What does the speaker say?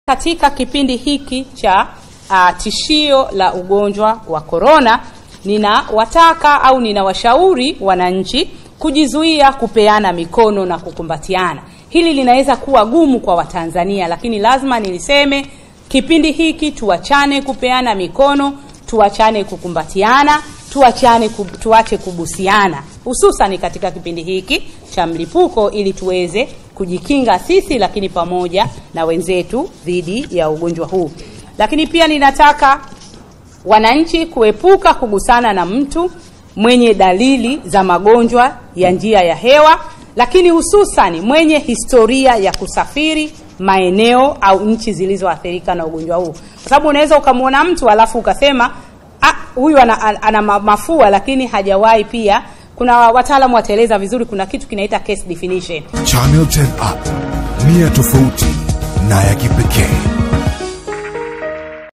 Katika kipindi hiki cha uh, tishio la ugonjwa wa korona, ninawataka au ninawashauri wananchi kujizuia kupeana mikono na kukumbatiana. Hili linaweza kuwa gumu kwa Watanzania, lakini lazima niliseme kipindi hiki tuachane kupeana mikono, tuachane kukumbatiana, tuachane kub, tuache kubusiana, hususan katika kipindi hiki cha mlipuko, ili tuweze kujikinga sisi, lakini pamoja na wenzetu dhidi ya ugonjwa huu. Lakini pia ninataka wananchi kuepuka kugusana na mtu mwenye dalili za magonjwa ya njia ya hewa, lakini hususan mwenye historia ya kusafiri maeneo au nchi zilizoathirika na ugonjwa huu, kwa sababu unaweza ukamwona mtu alafu ukasema ah, huyu ana, ana mafua lakini hajawahi pia. Kuna wataalamu wataeleza vizuri, kuna kitu kinaita case definition. Channel 10 Up, nia tofauti na ya kipekee.